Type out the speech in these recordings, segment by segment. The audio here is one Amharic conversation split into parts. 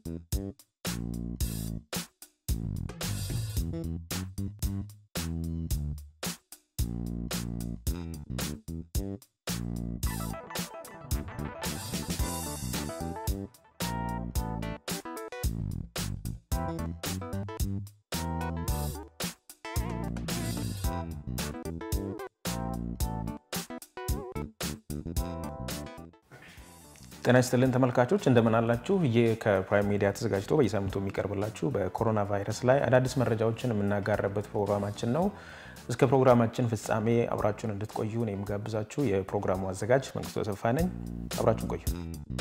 ጤና ይስጥልን ተመልካቾች እንደምን አላችሁ? ይህ ከፕራይም ሚዲያ ተዘጋጅቶ በየሳምንቱ የሚቀርብላችሁ በኮሮና ቫይረስ ላይ አዳዲስ መረጃዎችን የምናጋራበት ፕሮግራማችን ነው። እስከ ፕሮግራማችን ፍጻሜ አብራችሁን እንድትቆዩ ነው የምጋብዛችሁ። የፕሮግራሙ አዘጋጅ መንግስቱ ተሰፋ ነኝ። አብራችሁን ቆዩ።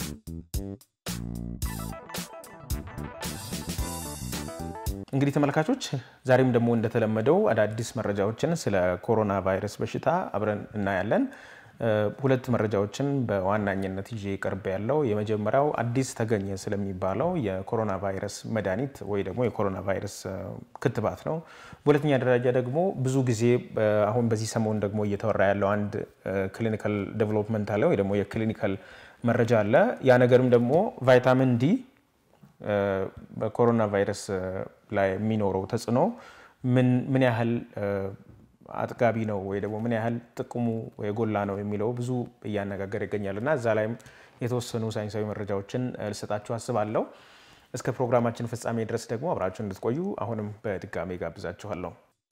እንግዲህ ተመልካቾች ዛሬም ደግሞ እንደተለመደው አዳዲስ መረጃዎችን ስለ ኮሮና ቫይረስ በሽታ አብረን እናያለን። ሁለት መረጃዎችን በዋናኝነት ይዤ ቀርብ ያለው የመጀመሪያው አዲስ ተገኘ ስለሚባለው የኮሮና ቫይረስ መድኃኒት ወይ ደግሞ የኮሮና ቫይረስ ክትባት ነው። በሁለተኛ ደረጃ ደግሞ ብዙ ጊዜ አሁን በዚህ ሰሞን ደግሞ እየተወራ ያለው አንድ ክሊኒካል ዴቨሎፕመንት አለ ወይ ደግሞ የክሊኒካል መረጃ አለ። ያ ነገርም ደግሞ ቫይታሚን ዲ በኮሮና ቫይረስ ላይ የሚኖረው ተጽዕኖ ምን ያህል አጥጋቢ ነው ወይ ደግሞ ምን ያህል ጥቅሙ የጎላ ነው የሚለው ብዙ እያነጋገር ይገኛል እና እዛ ላይም የተወሰኑ ሳይንሳዊ መረጃዎችን ልሰጣችሁ አስባለሁ። እስከ ፕሮግራማችን ፍጻሜ ድረስ ደግሞ አብራችሁ እንድትቆዩ አሁንም በድጋሜ ጋብዛችኋለሁ።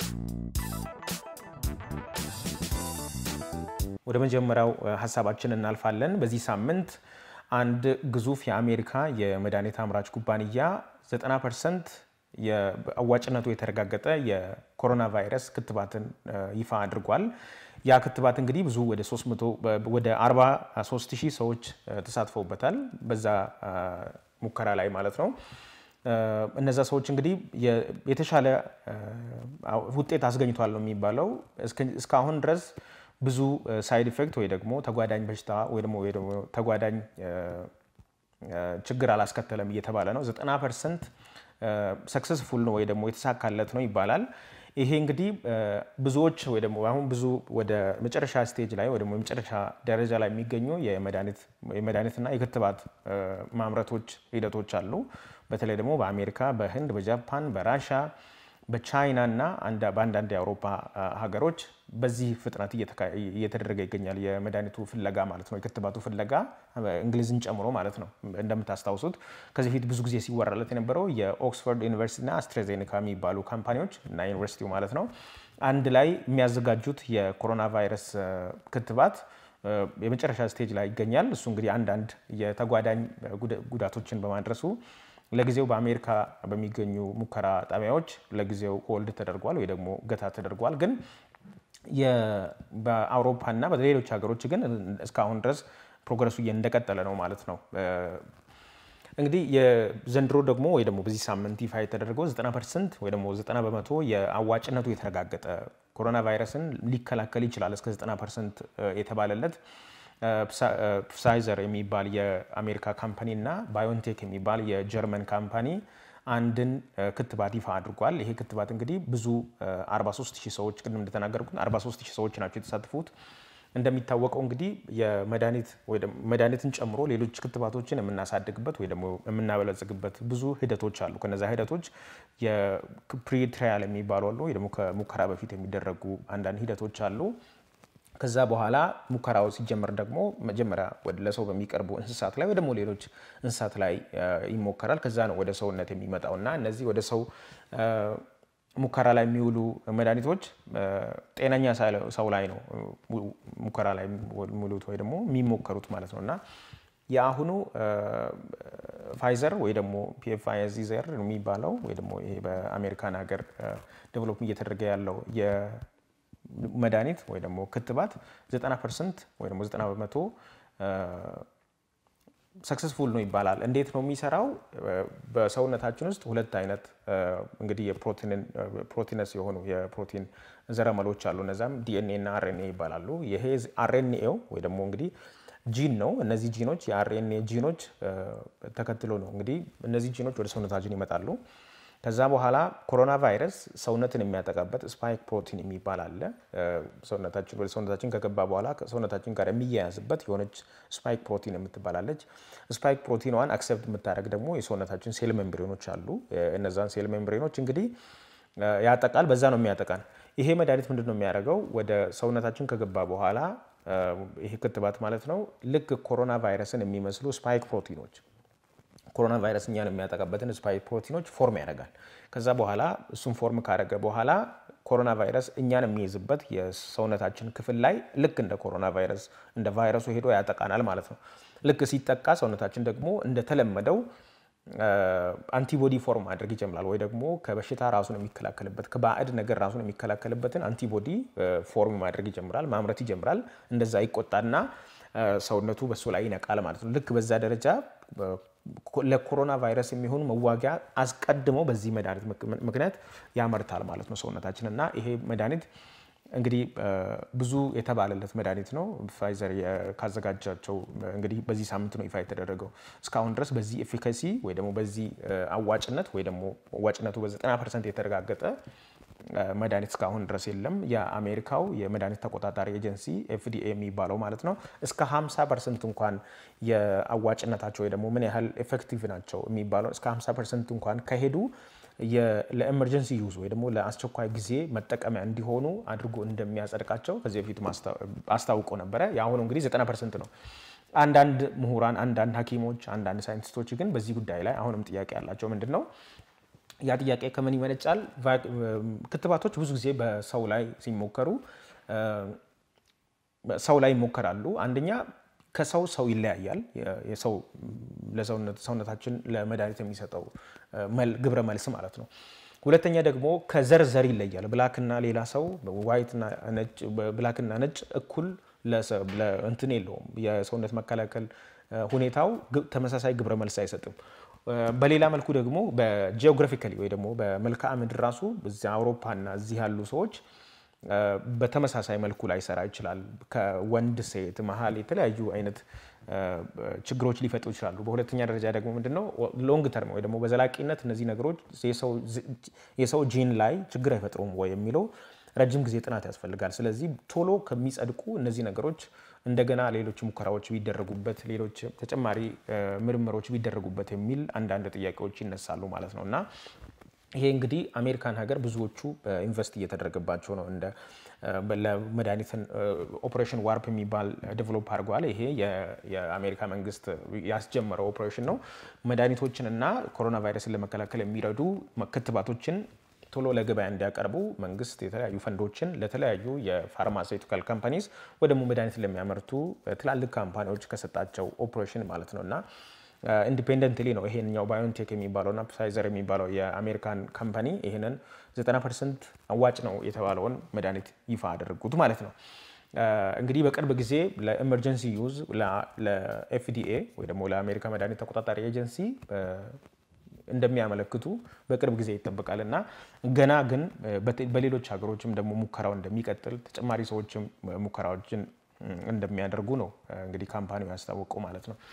ወደ መጀመሪያው ሀሳባችን እናልፋለን። በዚህ ሳምንት አንድ ግዙፍ የአሜሪካ የመድኃኒት አምራች ኩባንያ 90 ፐርሰንት አዋጭነቱ የተረጋገጠ የኮሮና ቫይረስ ክትባትን ይፋ አድርጓል። ያ ክትባት እንግዲህ ብዙ ወደ 300 ወደ 43 ሺህ ሰዎች ተሳትፈውበታል በዛ ሙከራ ላይ ማለት ነው። እነዛ ሰዎች እንግዲህ የተሻለ ውጤት አስገኝቷል ነው የሚባለው። እስካሁን ድረስ ብዙ ሳይድ ኢፌክት ወይ ደግሞ ተጓዳኝ በሽታ ወይ ደግሞ ተጓዳኝ ችግር አላስከተለም እየተባለ ነው። 90 ፐርሰንት ሰክሰስፉል ነው ወይ ደግሞ የተሳካለት ነው ይባላል። ይሄ እንግዲህ ብዙዎች ወይ ደግሞ አሁን ብዙ ወደ መጨረሻ ስቴጅ ላይ ወይ ደግሞ የመጨረሻ ደረጃ ላይ የሚገኙ የመድኃኒትና የክትባት ማምረቶች ሂደቶች አሉ። በተለይ ደግሞ በአሜሪካ፣ በህንድ፣ በጃፓን፣ በራሻ፣ በቻይና እና በአንዳንድ የአውሮፓ ሀገሮች በዚህ ፍጥነት እየተደረገ ይገኛል። የመድኃኒቱ ፍለጋ ማለት ነው፣ የክትባቱ ፍለጋ እንግሊዝን ጨምሮ ማለት ነው። እንደምታስታውሱት ከዚህ በፊት ብዙ ጊዜ ሲወራለት የነበረው የኦክስፎርድ ዩኒቨርሲቲና አስትራዜኔካ የሚባሉ ካምፓኒዎች እና ዩኒቨርሲቲው ማለት ነው አንድ ላይ የሚያዘጋጁት የኮሮና ቫይረስ ክትባት የመጨረሻ ስቴጅ ላይ ይገኛል። እሱ እንግዲህ አንዳንድ የተጓዳኝ ጉዳቶችን በማድረሱ ለጊዜው በአሜሪካ በሚገኙ ሙከራ ጣቢያዎች ለጊዜው ሆልድ ተደርጓል ወይ ደግሞ ገታ ተደርጓል። ግን በአውሮፓና በሌሎች ሀገሮች ግን እስካሁን ድረስ ፕሮግረሱ እንደቀጠለ ነው ማለት ነው። እንግዲህ የዘንድሮ ደግሞ ወይ ደግሞ በዚህ ሳምንት ይፋ የተደረገው 90 ፐርሰንት ወይ ደግሞ 90 በመቶ የአዋጭነቱ የተረጋገጠ ኮሮና ቫይረስን ሊከላከል ይችላል እስከ 90 ፐርሰንት የተባለለት ፕሳይዘር የሚባል የአሜሪካ ካምፓኒ እና ባዮንቴክ የሚባል የጀርመን ካምፓኒ አንድን ክትባት ይፋ አድርጓል። ይሄ ክትባት እንግዲህ ብዙ 43 ሺህ ሰዎች ቅድም እንደተናገርኩት 43 ሺህ ሰዎች ናቸው የተሳተፉት። እንደሚታወቀው እንግዲህ መድኃኒትን ጨምሮ ሌሎች ክትባቶችን የምናሳድግበት ወይ ደግሞ የምናበለጽግበት ብዙ ሂደቶች አሉ። ከነዚ ሂደቶች የፕሪ ትራያል የሚባሉ አሉ፣ ወይ ደግሞ ከሙከራ በፊት የሚደረጉ አንዳንድ ሂደቶች አሉ። ከዛ በኋላ ሙከራው ሲጀመር ደግሞ መጀመሪያ ለሰው በሚቀርቡ እንስሳት ላይ ወይ ደግሞ ሌሎች እንስሳት ላይ ይሞከራል። ከዛ ነው ወደ ሰውነት የሚመጣው እና እነዚህ ወደ ሰው ሙከራ ላይ የሚውሉ መድኃኒቶች ጤነኛ ሰው ላይ ነው ሙከራ ላይ የሚውሉት ወይ ደግሞ የሚሞከሩት ማለት ነው እና የአሁኑ ፋይዘር ወይ ደግሞ ፒፋይዘር የሚባለው ወይ ደግሞ ይሄ በአሜሪካን ሀገር ዴቨሎፕ እየተደረገ ያለው መድኃኒት ወይ ደግሞ ክትባት 90 ፐርሰንት ወይ ደግሞ 90 በመቶ ሰክሰስፉል ነው ይባላል። እንዴት ነው የሚሰራው? በሰውነታችን ውስጥ ሁለት አይነት እንግዲህ ፕሮቲነስ የሆኑ የፕሮቲን ዘረመሎች አሉ። እነዛም ዲኤንኤ እና አርኤንኤ ይባላሉ። ይሄ አርኤንኤው ወይ ደግሞ እንግዲህ ጂን ነው። እነዚህ ጂኖች የአርኤንኤ ጂኖች ተከትሎ ነው እንግዲህ እነዚህ ጂኖች ወደ ሰውነታችን ይመጣሉ። ከዛ በኋላ ኮሮና ቫይረስ ሰውነትን የሚያጠቃበት ስፓይክ ፕሮቲን የሚባል አለ። ሰውነታችን ወደ ሰውነታችን ከገባ በኋላ ሰውነታችን ጋር የሚያያዝበት የሆነች ስፓይክ ፕሮቲን የምትባላለች። ስፓይክ ፕሮቲኗን አክሰፕት የምታደርግ ደግሞ የሰውነታችን ሴል ሜምብሬኖች አሉ። እነዛን ሴል ሜምብሬኖች እንግዲህ ያጠቃል። በዛ ነው የሚያጠቃን። ይሄ መድኃኒት ምንድን ነው የሚያደርገው? ወደ ሰውነታችን ከገባ በኋላ ይሄ ክትባት ማለት ነው ልክ ኮሮና ቫይረስን የሚመስሉ ስፓይክ ፕሮቲኖች ኮሮና ቫይረስ እኛን የሚያጠቃበትን ስፓይክ ፕሮቲኖች ፎርም ያደርጋል። ከዛ በኋላ እሱን ፎርም ካደረገ በኋላ ኮሮና ቫይረስ እኛን የሚይዝበት የሰውነታችን ክፍል ላይ ልክ እንደ ኮሮና ቫይረስ እንደ ቫይረሱ ሄዶ ያጠቃናል ማለት ነው። ልክ ሲጠቃ ሰውነታችን ደግሞ እንደተለመደው አንቲቦዲ ፎርም ማድረግ ይጀምራል። ወይ ደግሞ ከበሽታ ራሱን የሚከላከልበት ከባዕድ ነገር ራሱን የሚከላከልበትን አንቲቦዲ ፎርም ማድረግ ይጀምራል፣ ማምረት ይጀምራል። እንደዛ ይቆጣና ሰውነቱ በሱ ላይ ይነቃል ማለት ነው። ልክ በዛ ደረጃ ለኮሮና ቫይረስ የሚሆን መዋጊያ አስቀድሞ በዚህ መድኃኒት ምክንያት ያመርታል ማለት ነው ሰውነታችን እና ይሄ መድኃኒት እንግዲህ ብዙ የተባለለት መድኃኒት ነው። ፋይዘር ካዘጋጃቸው እንግዲህ በዚህ ሳምንት ነው ይፋ የተደረገው። እስካሁን ድረስ በዚህ ኤፊካሲ ወይ ደግሞ በዚህ አዋጭነት ወይ ደግሞ አዋጭነቱ በ90 ፐርሰንት የተረጋገጠ መድኃኒት እስካሁን ድረስ የለም። የአሜሪካው የመድኃኒት ተቆጣጣሪ ኤጀንሲ ኤፍዲኤ የሚባለው ማለት ነው እስከ 50 ፐርሰንት እንኳን የአዋጭነታቸው ወይ ደግሞ ምን ያህል ኤፌክቲቭ ናቸው የሚባለው እስከ 50 ፐርሰንት እንኳን ከሄዱ ለኤመርጀንሲ ዩዝ ወይ ደግሞ ለአስቸኳይ ጊዜ መጠቀሚያ እንዲሆኑ አድርጎ እንደሚያጸድቃቸው ከዚህ በፊት አስታውቆ ነበረ። የአሁኑ እንግዲህ 90 ፐርሰንት ነው። አንዳንድ ምሁራን፣ አንዳንድ ሐኪሞች፣ አንዳንድ ሳይንቲስቶች ግን በዚህ ጉዳይ ላይ አሁንም ጥያቄ ያላቸው ምንድን ነው ያ ጥያቄ ከምን ይመነጫል? ክትባቶች ብዙ ጊዜ በሰው ላይ ሲሞከሩ ሰው ላይ ይሞከራሉ። አንደኛ ከሰው ሰው ይለያያል። የሰው ሰውነታችን ለመድኃኒት የሚሰጠው ግብረ መልስ ማለት ነው። ሁለተኛ ደግሞ ከዘር ዘር ይለያል። ብላክና ሌላ ሰው ዋይትና ነጭ ብላክና ነጭ እኩል እንትን የለውም። የሰውነት መከላከል ሁኔታው ተመሳሳይ ግብረ መልስ አይሰጥም። በሌላ መልኩ ደግሞ በጂኦግራፊካሊ ወይ ደግሞ በመልክዓ ምድር ራሱ እዚያ አውሮፓና እዚህ ያሉ ሰዎች በተመሳሳይ መልኩ ላይሰራ ይችላል። ከወንድ ሴት መሀል የተለያዩ አይነት ችግሮች ሊፈጥሩ ይችላሉ። በሁለተኛ ደረጃ ደግሞ ምንድነው ሎንግ ተርም ወይ ደግሞ በዘላቂነት እነዚህ ነገሮች የሰው ጂን ላይ ችግር አይፈጥሩም ወይ የሚለው ረጅም ጊዜ ጥናት ያስፈልጋል። ስለዚህ ቶሎ ከሚጸድቁ እነዚህ ነገሮች እንደገና ሌሎች ሙከራዎች ቢደረጉበት፣ ሌሎች ተጨማሪ ምርምሮች ቢደረጉበት የሚል አንዳንድ ጥያቄዎች ይነሳሉ ማለት ነው እና ይሄ እንግዲህ አሜሪካን ሀገር ብዙዎቹ ኢንቨስት እየተደረገባቸው ነው። እንደ ለመድኃኒትን ኦፕሬሽን ዋርፕ የሚባል ዴቨሎፕ አድርጓል። ይሄ የአሜሪካ መንግስት ያስጀመረው ኦፕሬሽን ነው። መድኃኒቶችን እና ኮሮና ቫይረስን ለመከላከል የሚረዱ ክትባቶችን ቶሎ ለገበያ እንዲያቀርቡ መንግስት የተለያዩ ፈንዶችን ለተለያዩ የፋርማሴቲካል ካምፓኒስ ወይ ደግሞ መድኃኒት ለሚያመርቱ ትላልቅ ካምፓኒዎች ከሰጣቸው ኦፕሬሽን ማለት ነው እና ኢንዲፔንደንትሊ ነው ይሄንኛው ባዮንቴክ የሚባለውና ፕፋይዘር የሚባለው የአሜሪካን ካምፓኒ ይህንን 90 ፐርሰንት አዋጭ ነው የተባለውን መድኃኒት ይፋ አደረጉት ማለት ነው። እንግዲህ በቅርብ ጊዜ ለኤመርጀንሲ ዩዝ ለኤፍዲኤ ወይ ደግሞ ለአሜሪካ መድኃኒት ተቆጣጣሪ ኤጀንሲ እንደሚያመለክቱ በቅርብ ጊዜ ይጠበቃል እና ገና ግን በሌሎች ሀገሮችም ደግሞ ሙከራው እንደሚቀጥል ተጨማሪ ሰዎችም ሙከራዎችን እንደሚያደርጉ ነው እንግዲህ ካምፓኒው ያስታወቀው ማለት ነው።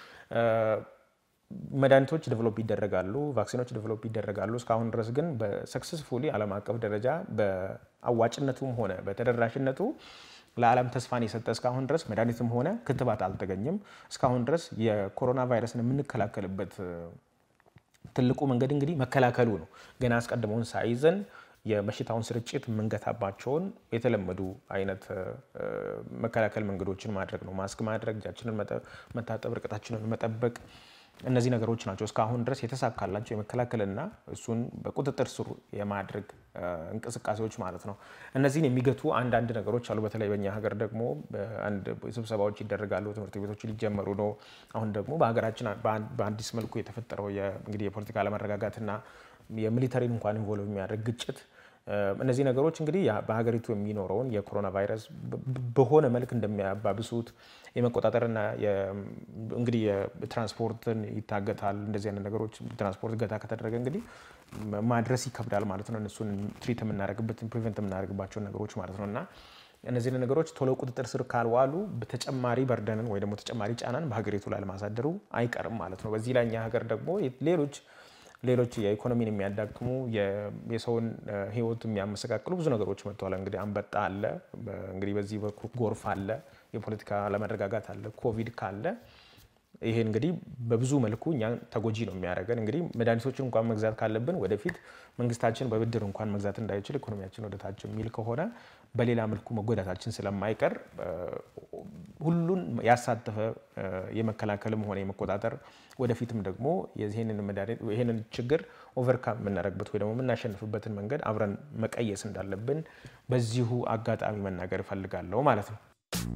መድኃኒቶች ዴቨሎፕ ይደረጋሉ፣ ቫክሲኖች ዴቨሎፕ ይደረጋሉ። እስካሁን ድረስ ግን በሰክሰስፉሊ ዓለም አቀፍ ደረጃ በአዋጭነቱም ሆነ በተደራሽነቱ ለዓለም ተስፋን የሰጠ እስካሁን ድረስ መድኃኒትም ሆነ ክትባት አልተገኘም። እስካሁን ድረስ የኮሮና ቫይረስን የምንከላከልበት ትልቁ መንገድ እንግዲህ መከላከሉ ነው። ገና አስቀድመውን ሳይዘን የበሽታውን ስርጭት የምንገታባቸውን የተለመዱ አይነት መከላከል መንገዶችን ማድረግ ነው። ማስክ ማድረግ፣ እጃችንን መታጠብ፣ ርቀታችንን መጠበቅ እነዚህ ነገሮች ናቸው እስካሁን ድረስ የተሳካላቸው የመከላከልና እሱን በቁጥጥር ስር የማድረግ እንቅስቃሴዎች ማለት ነው። እነዚህን የሚገቱ አንዳንድ ነገሮች አሉ። በተለይ በኛ ሀገር ደግሞ አንድ ስብሰባዎች ይደረጋሉ፣ ትምህርት ቤቶች ሊጀመሩ ነው። አሁን ደግሞ በሀገራችን በአዲስ መልኩ የተፈጠረው እንግዲህ የፖለቲካ አለመረጋጋትና የሚሊተሪን እንኳን ኢንቮልቭ የሚያደርግ ግጭት እነዚህ ነገሮች እንግዲህ በሀገሪቱ የሚኖረውን የኮሮና ቫይረስ በሆነ መልክ እንደሚያባብሱት የመቆጣጠርና እንግዲህ የትራንስፖርትን ይታገታል። እንደዚህ አይነት ነገሮች ትራንስፖርት ገታ ከተደረገ እንግዲህ ማድረስ ይከብዳል ማለት ነው። እነሱን ትሪት የምናደርግበትን ፕሪቨንት የምናደርግባቸውን ነገሮች ማለት ነው እና እነዚህ ነገሮች ቶሎ ቁጥጥር ስር ካልዋሉ ተጨማሪ በርደንን ወይ ደግሞ ተጨማሪ ጫናን በሀገሪቱ ላይ ለማሳደሩ አይቀርም ማለት ነው። በዚህ ላይ እኛ ሀገር ደግሞ ሌሎች ሌሎች የኢኮኖሚን የሚያዳክሙ የሰውን ሕይወት የሚያመሰቃቅሉ ብዙ ነገሮች መጥተዋል። እንግዲህ አንበጣ አለ፣ እንግዲህ በዚህ በኩል ጎርፍ አለ፣ የፖለቲካ አለመረጋጋት አለ፣ ኮቪድ ካለ ይሄ እንግዲህ በብዙ መልኩ እኛ ተጎጂ ነው የሚያደርገን። እንግዲህ መድኃኒቶችን እንኳን መግዛት ካለብን ወደፊት መንግስታችን በብድር እንኳን መግዛት እንዳይችል ኢኮኖሚያችን ወደ ታች የሚል ከሆነ በሌላ መልኩ መጎዳታችን ስለማይቀር ሁሉን ያሳተፈ የመከላከልም ሆነ የመቆጣጠር ወደፊትም ደግሞ ይህንን ችግር ኦቨርካም የምናደርግበት ወይ ደግሞ የምናሸንፍበትን መንገድ አብረን መቀየስ እንዳለብን በዚሁ አጋጣሚ መናገር እፈልጋለሁ ማለት ነው።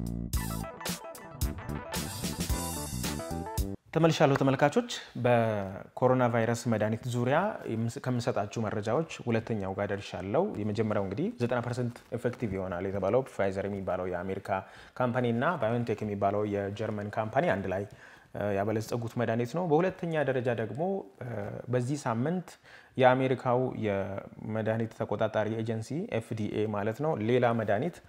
ተመልሻለሁ ተመልካቾች። በኮሮና ቫይረስ መድኃኒት ዙሪያ ከምሰጣችሁ መረጃዎች ሁለተኛው ጋር ደርሻለሁ። የመጀመሪያው እንግዲህ 90 ፐርሰንት ኤፌክቲቭ ይሆናል የተባለው ፋይዘር የሚባለው የአሜሪካ ካምፓኒ እና ባዮንቴክ የሚባለው የጀርመን ካምፓኒ አንድ ላይ ያበለጸጉት መድኃኒት ነው። በሁለተኛ ደረጃ ደግሞ በዚህ ሳምንት የአሜሪካው የመድኃኒት ተቆጣጣሪ ኤጀንሲ ኤፍዲኤ ማለት ነው ሌላ መድኃኒት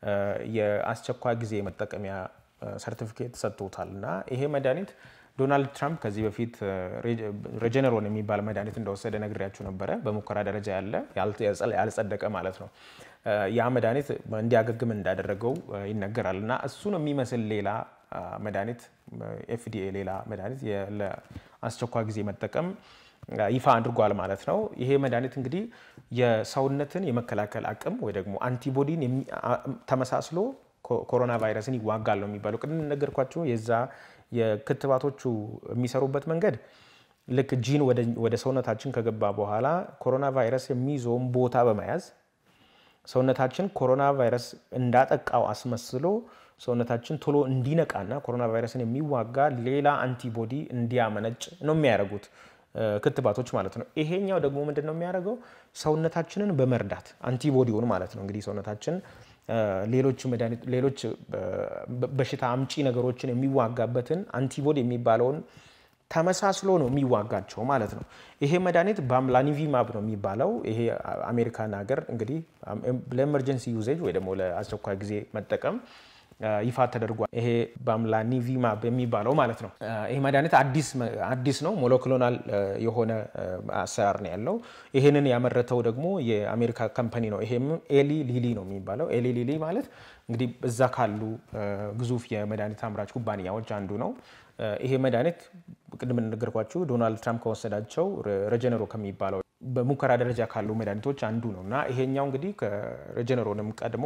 የአስቸኳይ ጊዜ መጠቀሚያ ሰርቲፊኬት ሰጥቶታል እና ይሄ መድኃኒት ዶናልድ ትራምፕ ከዚህ በፊት ሬጀነሮን የሚባል መድኃኒት እንደወሰደ ነግሬያችሁ ነበረ። በሙከራ ደረጃ ያለ ያልጸደቀ ማለት ነው። ያ መድኃኒት እንዲያገግም እንዳደረገው ይነገራል እና እሱን የሚመስል ሌላ መድኃኒት ኤፍዲኤ ሌላ መድኃኒት ለአስቸኳይ ጊዜ መጠቀም ይፋ አድርጓል ማለት ነው። ይሄ መድኃኒት እንግዲህ የሰውነትን የመከላከል አቅም ወይ ደግሞ አንቲቦዲን ተመሳስሎ ኮሮና ቫይረስን ይዋጋል ነው የሚባለው። ቅድም ነገርኳቸው የዛ የክትባቶቹ የሚሰሩበት መንገድ ልክ ጂን ወደ ሰውነታችን ከገባ በኋላ ኮሮና ቫይረስ የሚይዘውን ቦታ በመያዝ ሰውነታችን ኮሮና ቫይረስ እንዳጠቃው አስመስሎ ሰውነታችን ቶሎ እንዲነቃና ኮሮና ቫይረስን የሚዋጋ ሌላ አንቲቦዲ እንዲያመነጭ ነው የሚያደርጉት ክትባቶች ማለት ነው። ይሄኛው ደግሞ ምንድን ነው የሚያደርገው? ሰውነታችንን በመርዳት አንቲቦዲውን ማለት ነው እንግዲህ ሰውነታችን ሌሎች መድኃኒት ሌሎች በሽታ አምጪ ነገሮችን የሚዋጋበትን አንቲቦዲ የሚባለውን ተመሳስሎ ነው የሚዋጋቸው ማለት ነው። ይሄ መድኃኒት ባምላኒቪማብ ነው የሚባለው። ይሄ አሜሪካን ሀገር እንግዲህ ለኤመርጀንሲ ዩዜጅ ወይ ደግሞ ለአስቸኳይ ጊዜ መጠቀም ይፋ ተደርጓል። ይሄ ባምላኒቪማብ የሚባለው ማለት ነው። ይሄ መድኃኒት አዲስ ነው፣ ሞለክሎናል የሆነ አሰራር ነው ያለው። ይሄንን ያመረተው ደግሞ የአሜሪካ ካምፓኒ ነው። ይሄም ኤሊ ሊሊ ነው የሚባለው። ኤሊ ሊሊ ማለት እንግዲህ እዛ ካሉ ግዙፍ የመድኃኒት አምራች ኩባንያዎች አንዱ ነው። ይሄ መድኃኒት ቅድም እንደነገርኳችሁ ዶናልድ ትራምፕ ከወሰዳቸው ረጀነሮ ከሚባለው በሙከራ ደረጃ ካሉ መድኃኒቶች አንዱ ነው እና ይሄኛው እንግዲህ ከረጀነሮንም ቀድሞ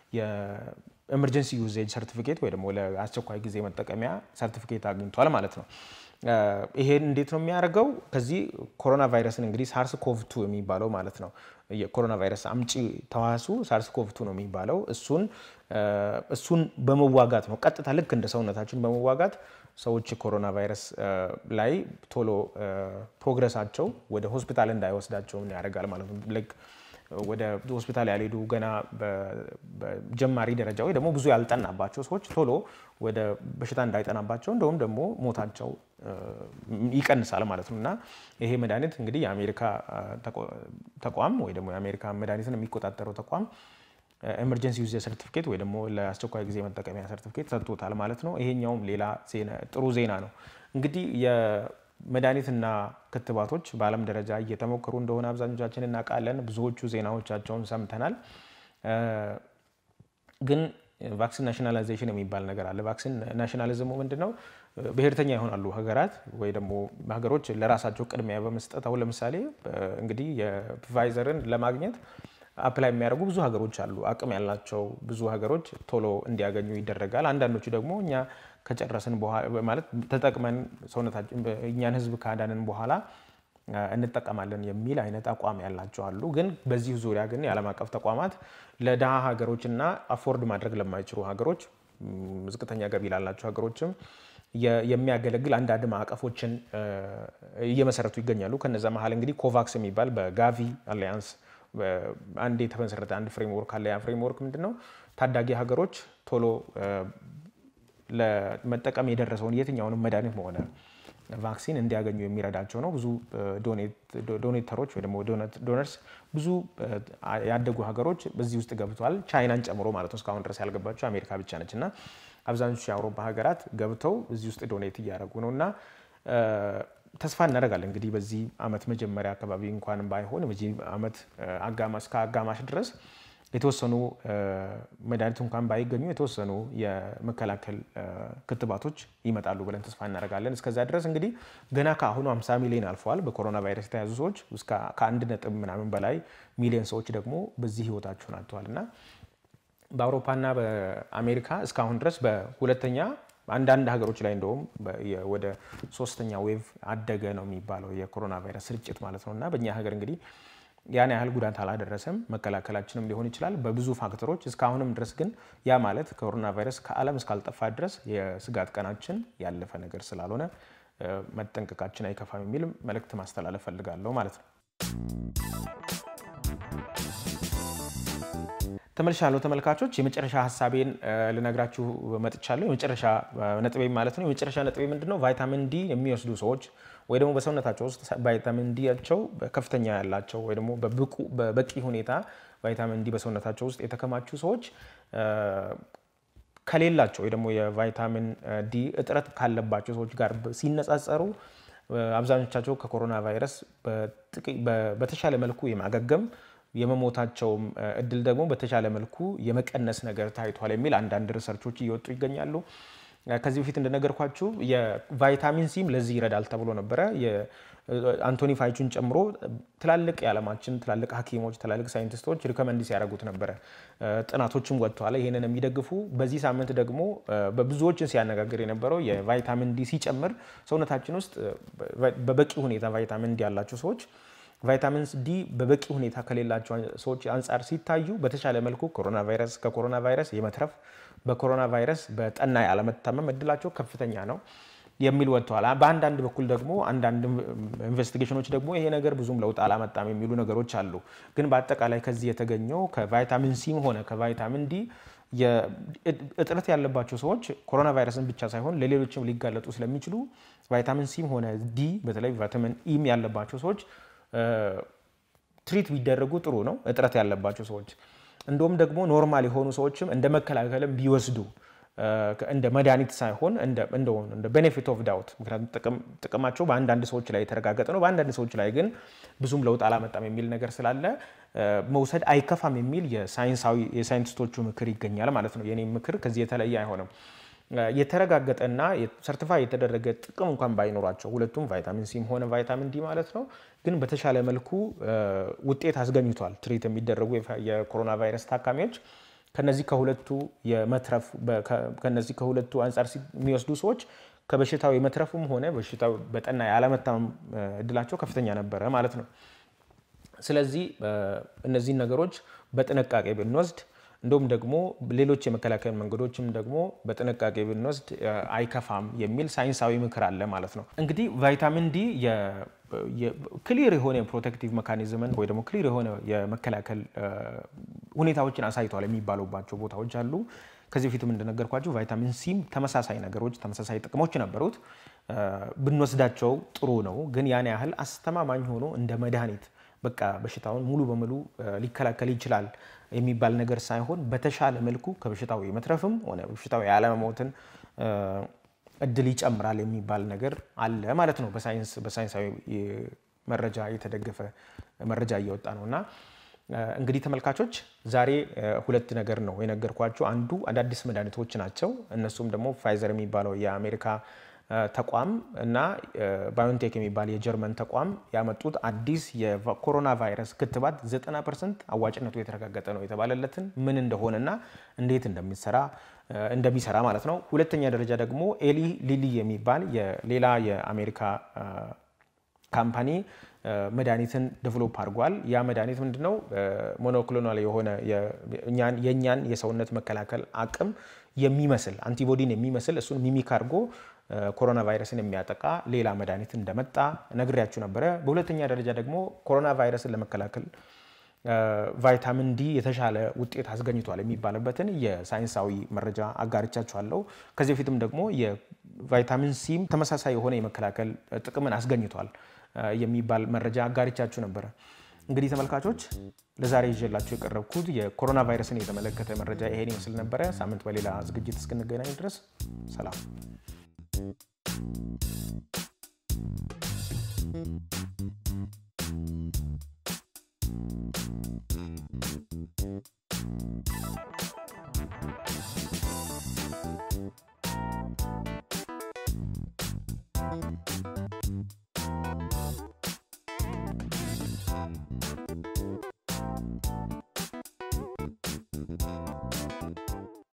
ኤመርጀንሲ ዩዜጅ ሰርቲፊኬት ወይ ደግሞ ለአስቸኳይ ጊዜ መጠቀሚያ ሰርቲፊኬት አግኝቷል ማለት ነው። ይሄን እንዴት ነው የሚያደርገው? ከዚህ ኮሮና ቫይረስን እንግዲህ ሳርስ ኮቭቱ የሚባለው ማለት ነው የኮሮና ቫይረስ አምጪ ተዋሱ ሳርስ ኮቭቱ ነው የሚባለው። እሱን እሱን በመዋጋት ነው ቀጥታ ልክ እንደ ሰውነታችን በመዋጋት ሰዎች ኮሮና ቫይረስ ላይ ቶሎ ፕሮግረሳቸው ወደ ሆስፒታል እንዳይወስዳቸው ያደርጋል ማለት ነው። ወደ ሆስፒታል ያልሄዱ ገና በጀማሪ ደረጃ ወይ ደግሞ ብዙ ያልጠናባቸው ሰዎች ቶሎ ወደ በሽታ እንዳይጠናባቸው እንደውም ደግሞ ሞታቸው ይቀንሳል ማለት ነው እና ይሄ መድኃኒት እንግዲህ የአሜሪካ ተቋም ወይ ደግሞ የአሜሪካ መድኃኒትን የሚቆጣጠረው ተቋም ኤመርጀንሲ ዩዝ ሰርቲፊኬት ወይ ደግሞ ለአስቸኳይ ጊዜ መጠቀሚያ ሰርቲፊኬት ሰጥቶታል ማለት ነው። ይሄኛውም ሌላ ጥሩ ዜና ነው እንግዲህ መድኃኒትና ክትባቶች በዓለም ደረጃ እየተሞከሩ እንደሆነ አብዛኞቻችን እናውቃለን። ብዙዎቹ ዜናዎቻቸውን ሰምተናል። ግን ቫክሲን ናሽናላይዜሽን የሚባል ነገር አለ። ቫክሲን ናሽናሊዝሙ ምንድን ነው? ብሔርተኛ ይሆናሉ ሀገራት ወይ ደግሞ ሀገሮች ለራሳቸው ቅድሚያ በመስጠት አሁን ለምሳሌ እንግዲህ የፋይዘርን ለማግኘት አፕላይ የሚያደርጉ ብዙ ሀገሮች አሉ። አቅም ያላቸው ብዙ ሀገሮች ቶሎ እንዲያገኙ ይደረጋል። አንዳንዶቹ ደግሞ እኛ ከጨረስን ማለት ተጠቅመን ሰውነታችን እኛን ሕዝብ ካዳንን በኋላ እንጠቀማለን የሚል አይነት አቋም ያላቸው አሉ። ግን በዚህ ዙሪያ ግን የዓለም አቀፍ ተቋማት ለድሃ ሀገሮችና አፎርድ ማድረግ ለማይችሉ ሀገሮች፣ ዝቅተኛ ገቢ ላላቸው ሀገሮችም የሚያገለግል አንዳንድ ማዕቀፎችን እየመሰረቱ ይገኛሉ። ከነዛ መሀል እንግዲህ ኮቫክስ የሚባል በጋቪ አሊያንስ አንድ የተመሰረተ አንድ ፍሬምወርክ አለ። ያ ፍሬምወርክ ምንድን ነው? ታዳጊ ሀገሮች ቶሎ ለመጠቀም የደረሰውን የትኛውንም መድኃኒት መሆነ ቫክሲን እንዲያገኙ የሚረዳቸው ነው። ብዙ ዶኔተሮች ወይ ደግሞ ዶነርስ ብዙ ያደጉ ሀገሮች በዚህ ውስጥ ገብተዋል። ቻይናን ጨምሮ ማለት ነው። እስካሁን ድረስ ያልገባቸው አሜሪካ ብቻ ነች እና አብዛኞቹ የአውሮፓ ሀገራት ገብተው እዚህ ውስጥ ዶኔት እያደረጉ ነው እና ተስፋ እናደርጋለን እንግዲህ በዚህ ዓመት መጀመሪያ አካባቢ እንኳን ባይሆን በዚህ ዓመት አጋማሽ ከአጋማሽ ድረስ የተወሰኑ መድኃኒት እንኳን ባይገኙ የተወሰኑ የመከላከል ክትባቶች ይመጣሉ ብለን ተስፋ እናደርጋለን። እስከዛ ድረስ እንግዲህ ገና ከአሁኑ 50 ሚሊዮን አልፈዋል በኮሮና ቫይረስ የተያዙ ሰዎች ከአንድ ነጥብ ምናምን በላይ ሚሊዮን ሰዎች ደግሞ በዚህ ህይወታቸውን አጥተዋል እና በአውሮፓና በአሜሪካ እስካሁን ድረስ በሁለተኛ አንዳንድ ሀገሮች ላይ እንደውም ወደ ሶስተኛ ዌቭ አደገ ነው የሚባለው የኮሮና ቫይረስ ስርጭት ማለት ነው እና በእኛ ሀገር እንግዲህ ያን ያህል ጉዳት አላደረሰም። መከላከላችንም ሊሆን ይችላል በብዙ ፋክተሮች። እስካሁንም ድረስ ግን ያ ማለት ኮሮና ቫይረስ ከዓለም እስካልጠፋ ድረስ የስጋት ቀናችን ያለፈ ነገር ስላልሆነ መጠንቀቃችን አይከፋም የሚል መልእክት ማስተላለፍ ፈልጋለሁ ማለት ነው። ተመልሻለሁ ተመልካቾች፣ የመጨረሻ ሀሳቤን ልነግራችሁ መጥቻለሁ። የመጨረሻ ነጥቤ ማለት ነው። የመጨረሻ ነጥቤ ምንድን ነው? ቫይታሚን ዲ የሚወስዱ ሰዎች ወይ ደግሞ በሰውነታቸው ውስጥ ቫይታሚን ዲያቸው ከፍተኛ ያላቸው ወይ ደግሞ በበቂ ሁኔታ ቫይታሚን ዲ በሰውነታቸው ውስጥ የተከማቹ ሰዎች ከሌላቸው ወይ ደግሞ የቫይታሚን ዲ እጥረት ካለባቸው ሰዎች ጋር ሲነጻጸሩ አብዛኞቻቸው ከኮሮና ቫይረስ በተሻለ መልኩ የማገገም የመሞታቸውም እድል ደግሞ በተሻለ መልኩ የመቀነስ ነገር ታይቷል የሚል አንዳንድ ሪሰርቾች እየወጡ ይገኛሉ። ከዚህ በፊት እንደነገርኳችሁ የቫይታሚን ሲም ለዚህ ይረዳል ተብሎ ነበረ። አንቶኒ ፋይቹን ጨምሮ ትላልቅ የዓለማችን ትላልቅ ሐኪሞች ትላልቅ ሳይንቲስቶች ሪኮመንድ ሲያደርጉት ነበረ። ጥናቶችም ወጥተዋል ይህንን የሚደግፉ። በዚህ ሳምንት ደግሞ በብዙዎችን ሲያነጋግር የነበረው የቫይታሚን ዲ ሲጨምር ሰውነታችን ውስጥ በበቂ ሁኔታ ቫይታሚን ዲ ያላቸው ሰዎች ቫይታሚን ዲ በበቂ ሁኔታ ከሌላቸው ሰዎች አንጻር ሲታዩ በተሻለ መልኩ ኮሮና ቫይረስ ከኮሮና ቫይረስ የመትረፍ በኮሮና ቫይረስ በጠና ያለመታመም እድላቸው ከፍተኛ ነው የሚል ወጥተዋል። በአንዳንድ በኩል ደግሞ አንዳንድ ኢንቨስቲጌሽኖች ደግሞ ይሄ ነገር ብዙም ለውጥ አላመጣም የሚሉ ነገሮች አሉ። ግን በአጠቃላይ ከዚህ የተገኘው ከቫይታሚን ሲም ሆነ ከቫይታሚን ዲ እጥረት ያለባቸው ሰዎች ኮሮና ቫይረስን ብቻ ሳይሆን ለሌሎችም ሊጋለጡ ስለሚችሉ ቫይታሚን ሲም ሆነ ዲ በተለይ ቫይታሚን ኢም ያለባቸው ሰዎች ትሪት ቢደረጉ ጥሩ ነው። እጥረት ያለባቸው ሰዎች እንደውም ደግሞ ኖርማል የሆኑ ሰዎችም እንደ መከላከልም ቢወስዱ እንደ መድኃኒት ሳይሆን እንደ ቤኔፊት ኦፍ ዳውት ምክንያቱም ጥቅማቸው በአንዳንድ ሰዎች ላይ የተረጋገጠ ነው። በአንዳንድ ሰዎች ላይ ግን ብዙም ለውጥ አላመጣም የሚል ነገር ስላለ መውሰድ አይከፋም የሚል የሳይንቲስቶቹ ምክር ይገኛል ማለት ነው። የኔ ምክር ከዚህ የተለየ አይሆንም። የተረጋገጠና ሰርቲፋይ የተደረገ ጥቅም እንኳን ባይኖራቸው ሁለቱም ቫይታሚን ሲም ሆነ ቫይታሚን ዲ ማለት ነው፣ ግን በተሻለ መልኩ ውጤት አስገኝቷል። ትሪት የሚደረጉ የኮሮና ቫይረስ ታካሚዎች ከነዚህ ከሁለቱ የመትረፍ ከነዚህ ከሁለቱ አንጻር የሚወስዱ ሰዎች ከበሽታው የመትረፉም ሆነ በሽታው በጠና ያለመታመም እድላቸው ከፍተኛ ነበረ ማለት ነው። ስለዚህ እነዚህን ነገሮች በጥንቃቄ ብንወስድ እንዲሁም ደግሞ ሌሎች የመከላከል መንገዶችም ደግሞ በጥንቃቄ ብንወስድ አይከፋም የሚል ሳይንሳዊ ምክር አለ ማለት ነው። እንግዲህ ቫይታሚን ዲ ክሊር የሆነ የፕሮቴክቲቭ መካኒዝምን ወይ ደግሞ ክሊር የሆነ የመከላከል ሁኔታዎችን አሳይቷል የሚባሉባቸው ቦታዎች አሉ። ከዚህ በፊትም እንደነገርኳቸው ቫይታሚን ሲም ተመሳሳይ ነገሮች ተመሳሳይ ጥቅሞች ነበሩት። ብንወስዳቸው ጥሩ ነው፣ ግን ያን ያህል አስተማማኝ ሆኖ እንደ መድኃኒት በቃ በሽታውን ሙሉ በሙሉ ሊከላከል ይችላል የሚባል ነገር ሳይሆን በተሻለ መልኩ ከበሽታው የመትረፍም ሆነ በሽታው ያለመሞትን እድል ይጨምራል የሚባል ነገር አለ ማለት ነው። በሳይንሳዊ መረጃ የተደገፈ መረጃ እየወጣ ነው እና እንግዲህ ተመልካቾች ዛሬ ሁለት ነገር ነው የነገርኳቸው። አንዱ አዳዲስ መድኃኒቶች ናቸው። እነሱም ደግሞ ፋይዘር የሚባለው የአሜሪካ ተቋም እና ባዮንቴክ የሚባል የጀርመን ተቋም ያመጡት አዲስ የኮሮና ቫይረስ ክትባት 90 ፐርሰንት አዋጭነቱ የተረጋገጠ ነው የተባለለትን ምን እንደሆነና እንዴት እንደሚሰራ እንደሚሰራ ማለት ነው። ሁለተኛ ደረጃ ደግሞ ኤሊ ሊሊ የሚባል ሌላ የአሜሪካ ካምፓኒ መድኃኒትን ዴቨሎፕ አድርጓል። ያ መድኃኒት ምንድነው? ሞኖክሎናል የሆነ የእኛን የሰውነት መከላከል አቅም የሚመስል አንቲቦዲን የሚመስል እሱን ሚሚክ አድርጎ ኮሮና ቫይረስን የሚያጠቃ ሌላ መድኃኒት እንደመጣ ነግሬያችሁ ነበረ። በሁለተኛ ደረጃ ደግሞ ኮሮና ቫይረስን ለመከላከል ቫይታሚን ዲ የተሻለ ውጤት አስገኝቷል የሚባልበትን የሳይንሳዊ መረጃ አጋርቻችኋለሁ። ከዚህ በፊትም ደግሞ የቫይታሚን ሲም ተመሳሳይ የሆነ የመከላከል ጥቅምን አስገኝቷል የሚባል መረጃ አጋርቻችሁ ነበረ። እንግዲህ ተመልካቾች ለዛሬ ይዤላችሁ የቀረብኩት የኮሮና ቫይረስን የተመለከተ መረጃ ይሄን ይመስል ነበረ። ሳምንት በሌላ ዝግጅት እስክንገናኝ ድረስ ሰላም።